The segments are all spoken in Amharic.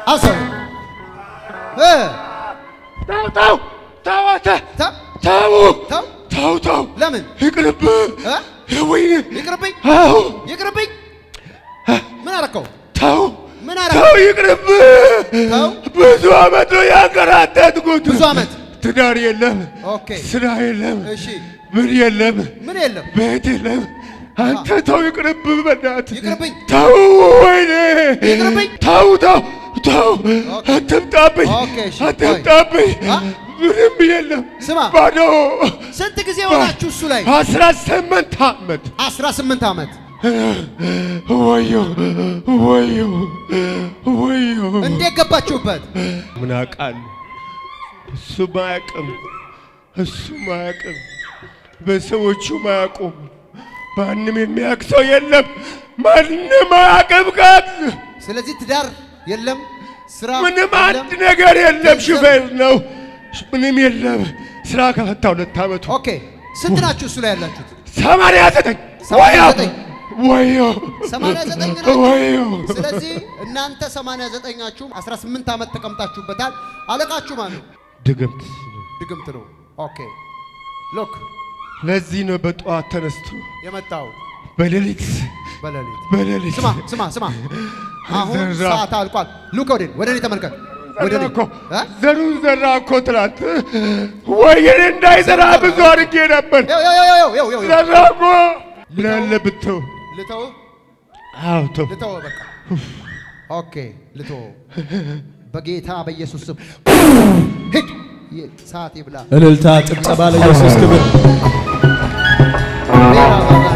አሰው እ ተው ተው ተው አንተ ተው ተው ተው ተው ተው ለምን ይቅርብህ እ ወይኔ ይቅርብኝ አዎ ይቅርብኝ ምን አረከው ተው ምን አረከው ተው ይቅርብህ ተው ብዙ ዓመት ነው ያንከራተትኩት ብዙ ዓመት ትዳር የለም ኦኬ ስራ የለም እሺ ምን የለም ምን የለም ቤት የለም አንተ ተው ይቅርብህ በእናትህ ይቅርብኝ ተው ወይኔ ይቅርብኝ። ተው ተው ተው ኦኬ። አትምጣብኝ ኦኬ፣ እሺ፣ አትምጣብኝ አ? ምንም የለም ስማ ባዶ ስንት ጊዜ ሆናችሁ እሱ ላይ አስራ ስምንት ዓመት 18 ዓመት ወዮ ወዮ ወዮ እንዴት ገባችሁበት ምን አውቃለሁ እሱ ማያውቅም እሱ ማያውቅም በሰዎቹ ማያውቁም ማንም የሚያውቅ ሰው የለም ማንም አያውቅም ጋር ስለዚህ ትዳር የለም ስራ ምንም የለም አንድ ነገር የለም ገንዘብ- ሹፌር ነው ምንም የለም ስራ ከፈታ ሁለት ዓመቱ ኦኬ ስንት ናችሁ እሱ ላይ ያላችሁት ሰማንያ ዘጠኝ ሰማንያ ወዮ ዘጠኝ ወዮ 89 ናችሁ ወዮ ስለዚህ እናንተ 89ኛችሁ 18 ዓመት ተቀምጣችሁበታል አለቃችሁ ማን ነው ድግምት ድግምት ነው ኦኬ ሎክ ለዚህ ነው በጠዋት ተነስቶ የመጣው በሌሊት በሌሊት በሌሊት ስማ ስማ ስማ አሁን ዘራ። ሰዓት አልቋል ሉክ ወደ ወደ እኔ ተመልከት ወደ ዘራ እኔ እኮ እ? ዘሩን ዘራ እኮ ትላንት ወይኔ እንዳይዘራ ብዙ አድርጌ ነበር ይኸው ይኸው ይኸው ይኸው ይኸው ዘራ እኮ ምን አለ ብትው ልተው አዎ ተው ልተው በቃ ኦኬ ልተው በጌታ በኢየሱስ ስም ሂድ ይ- ሰዓት ይብላ እልልታ፣ ጭብጨባ ለኢየሱስ ክብር። ሌላ ባጋ-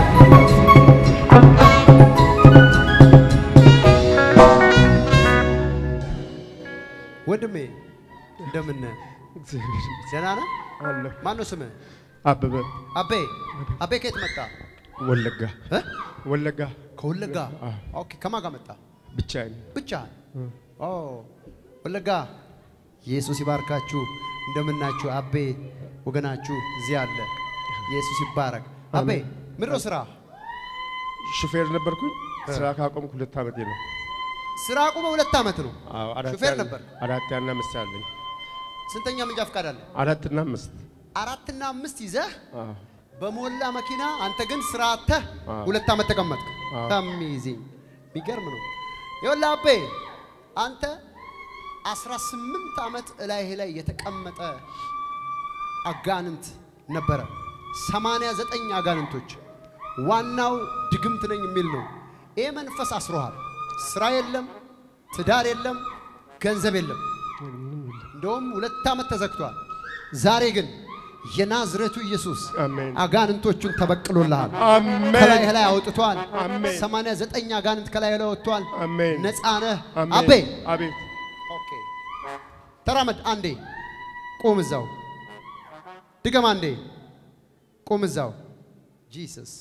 ወንድሜ እንደምን ነህ? ደህና ነህ? አለሁ ማን ነው ስምህ? አበበ አቤ አቤ ከየት መጣ? ወለጋ እ? ወለጋ ከወለጋ አዎ። ኦኬ ከማን ጋር መጣ? ብቻዬን ብቻህን? ኦ ወለጋ ኢየሱስ ይባርካችሁ። እንደምናችሁ አቤ ወገናችሁ እዚህ አለ። ኢየሱስ ይባረክ። አቤ ምንድን ነው ስራ? ሹፌር ነበርኩኝ ስራ ካቆምኩ ሁለት ዓመቴ ነው ስራ አቁመ ሁለት ዓመት ነው። አዎ አራት ሹፌር ያለ- ነበር? አራት ያና አምስት ያለኝ ስንተኛ መንጃ ፈቃድ አለ? አራትና አምስት አራትና አምስት ይዘህ አዎ በሞላ መኪና አንተ ግን ስራ አጥተህ አዎ። ሁለት ዓመት ተቀመጥክ። አዎ። አሜዚንግ የሚገርም ነው። ይኸውልህ አቤ አንተ 18 ዓመት እላይህ ላይ የተቀመጠ አጋንንት ነበረ። 89 አጋንንቶች ዋናው ድግምት ነኝ የሚል ነው። ይህ መንፈስ አስሮሃል። ስራ የለም፣ ትዳር የለም፣ ገንዘብ የለም። እንደውም ሁለት ዓመት ተዘግቷል። ዛሬ ግን የናዝሬቱ ኢየሱስ አሜን አጋንንቶቹን ተበቅሎልሃል። አሜን ከላይ ላይ አውጥቷል። አሜን። 89 አጋንንት ከላይ ላይ ወጥቷል። አሜን ነፃ ነህ። አሜን አቤ አቤት ኦኬ፣ ተራመድ አንዴ፣ ቁም እዛው። ድገም አንዴ፣ ቁም እዛው። ጂሰስ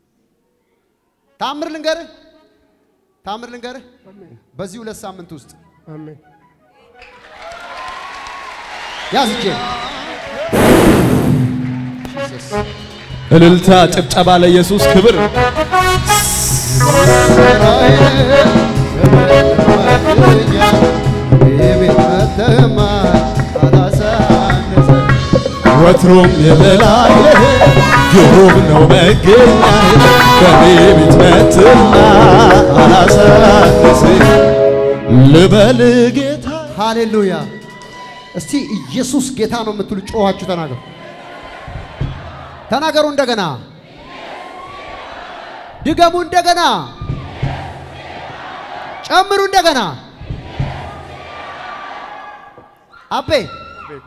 ታምር ልንገርህ፣ ታምር ልንገርህ። በዚህ ሁለት ሳምንት ውስጥ አሜን ያዝ እጄን። ጂሰስ እልልታ፣ ጭብጨባ ለኢየሱስ ክብር። ወትሮም የበላይ ግሩም ነው መገኛ በኔ ቤት መትና አላሳንስ ልበል ጌታ ሃሌሉያ! እስቲ ኢየሱስ ጌታ ነው የምትሉ ጮኻችሁ ተናገሩ። ተናገሩ እንደገና፣ ድገሙ እንደገና፣ ጨምሩ እንደገና። አቤ አቤት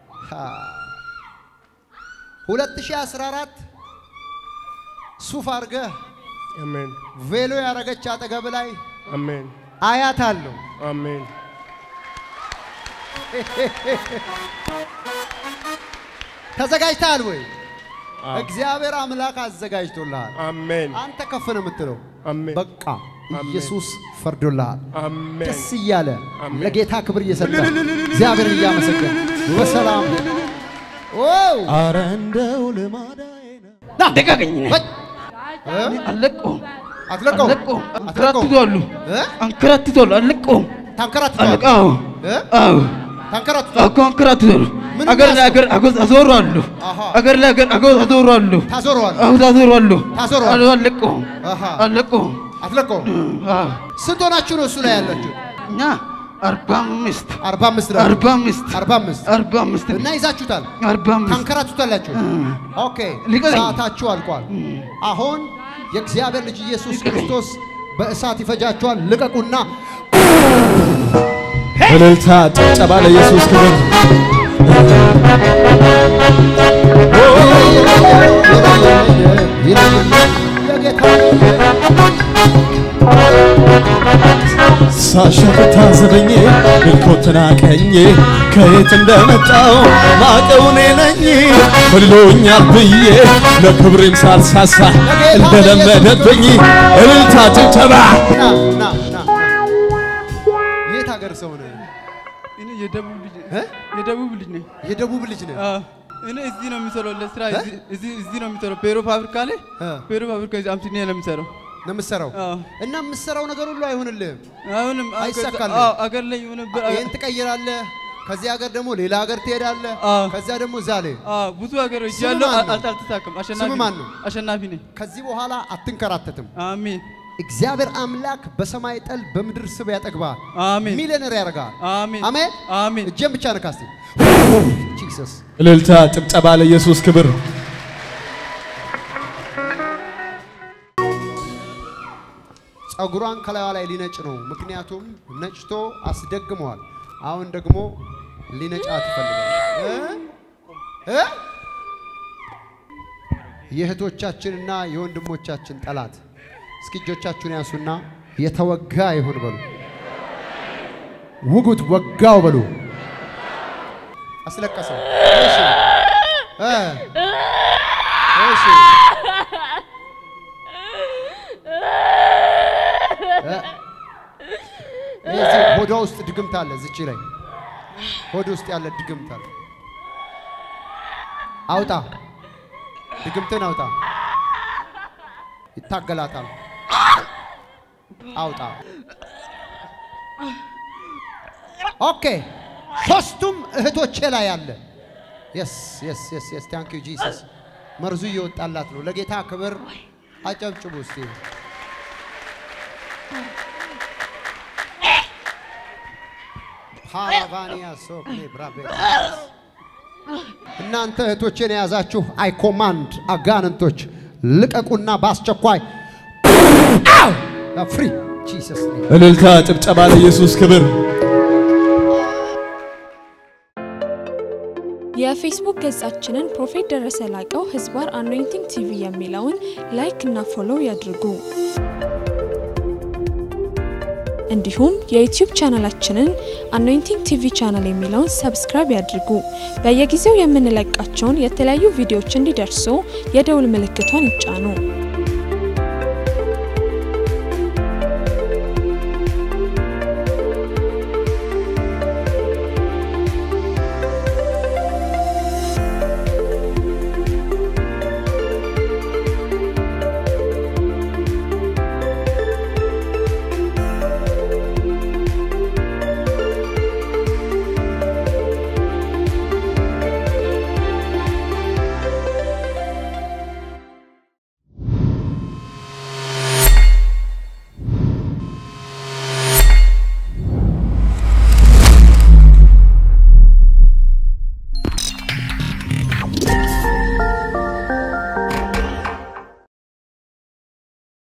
2014 ሱፍ አድርገህ አሜን ቬሎ ያረገች አጠገብ ላይ አሜን አያት አለው። አሜን ተዘጋጅተሃል ወይ? አዎ። እግዚአብሔር አምላክ አዘጋጅቶልሃል። አሜን አንተ ከፍ ነው የምትለው። አሜን በቃ ኢየሱስ ፈርዶልሃል። አሜን ደስ እያለ አሜን። ለጌታ ክብር እየሰጠ እግዚአብሔርን እያመሰገን በሰላም ዋው አረ እንደው ልማዳዬ ነው ና ደጋገኝ በይ። አለቀው አትለቀው አለቀው አትለቀው አንከራትቷሉ እ? አንከራትቷሉ አለቀው ታንከራትቷል አለቃ አዎ እ? አዎ ታንከራትቷል እኮ አንከራትታለሁ። ምን አገር ላይ የሚያስብ? አገር አገር አዞራለሁ። አሃ። አገር ላይ አገር አገር አዞራለሁ። ታዞረዋል አዎ አዞራለሁ። ታዞረዋል። አለቀውም አሃ አለቀውም። አትለቀውም አዎ ስንት ሆናችሁ ነው እሱ ላይ ያላችሁ እኛ አርባ አምስት አርባ አምስት ነው አርባ አምስት አርባ አምስት አርባ አምስት እና ይዛችሁታል አርባ አምስት ታንከራቱታላችሁ ኦኬ ሊቀረኝ። ሰዓታችሁ አልቋል አሁን የእግዚአብሔር ልጅ ኢየሱስ ክርስቶስ በእሳት ይፈጃችኋል ልቀቁና እልልታ ጭብጨባ ለኢየሱስ ክብር ሳሸፍ ታዘበኝ ምልኮትና ቀኜ ከየት እንደመጣው ማቀው እኔ ነኝ ብሎኛል ብዬ ለክብሬም ሳልሳሳ እንደለመደብኝ እልልታ ጭብጨባ ና ና ና ና። የት ሀገር ሰው ነህ እኔ የደቡብ ልጅ እ? የደቡብ ልጅ ነኝ። የደቡብ ልጅ ነህ አዎ። እኔ እዚህ ነው የሚሰራው ለስራ እዚህ- እዚህ እዚህ ነው የሚሰራው ፔሮ ፋብሪካ ላይ እ። ፔሮ ፋብሪካ እዚህ አምስት ነው የሚሰራው። ነው የምትሰራው አዎ። እና የምትሰራው ነገር ሁሉ አይሆንልህም አሁንም አገር- አይሳካልህም። አዎ፣ አገር ላይ የሆነ ብር- ይህን ትቀይራለህ ከዚህ ሀገር ደግሞ ሌላ ሀገር ትሄዳለህ አዎ። ከዚያ ደግሞ እዛ ላይ አዎ፣ ብዙ ሀገሮች ስም ያለው ማን ነው? አል- አልተሳካም። አሸናፊ ስም ማን ነው? አሸናፊ ነኝ። ከዚህ በኋላ አትንከራተትም አሜን እግዚአብሔር አምላክ በሰማይ ጠል በምድር ስብ ያጠግባል አሜን ሚሊዮነር ያደርጋል አሜን አሜን አሜን እጄን ብቻ ነካስቲ ጂሰስ እልልታ ጭብጨባ ለኢየሱስ ክብር ጸጉሯን ከላይዋ ላይ ሊነጭ ነው ምክንያቱም ነጭቶ አስደግመዋል አሁን ደግሞ ሊነጫት ይፈልጋል እ? እ? የእህቶቻችንና የወንድሞቻችን ጠላት እስኪ እጆቻችሁን ያንሱና የተወጋ ይሁን በሉ ውጉት ወጋው በሉ አስለቀሰው እሺ እ? እሺ እ? እዚህ ሆዷ ውስጥ ድግምት አለ ዝቺ ላይ ሆድ ውስጥ ያለ ድግምት አለ አውጣ ድግምትን አውጣ ይታገላታል አውጣ ኦኬ ሶስቱም እህቶቼ ላይ አለ የስ የስ የስ የስ ታንክ ዩ ጂሰስ መርዙ እየወጣላት ነው ለጌታ ክብር አጨብጭቡ እስቲ ፓራቫኒያ ሶክሌ ብራቤ እናንተ እህቶቼን የያዛችሁ አይ ኮማንድ አጋንንቶች ልቀቁና በአስቸኳይ ፍሪ ጂሰስ እልልታ ጭብጨባ ለኢየሱስ ክብር የፌስቡክ ገጻችንን ፕሮፌት ደረሰ ላቀው ህዝባር አኖይንቲንግ ቲቪ የሚለውን ላይክ እና ፎሎው ያድርጉ። እንዲሁም የዩቲዩብ ቻናላችንን አኖይንቲንግ ቲቪ ቻናል የሚለውን ሰብስክራይብ ያድርጉ። በየጊዜው የምንለቃቸውን የተለያዩ ቪዲዮዎች እንዲደርሱ የደውል ምልክቷን ይጫኑ።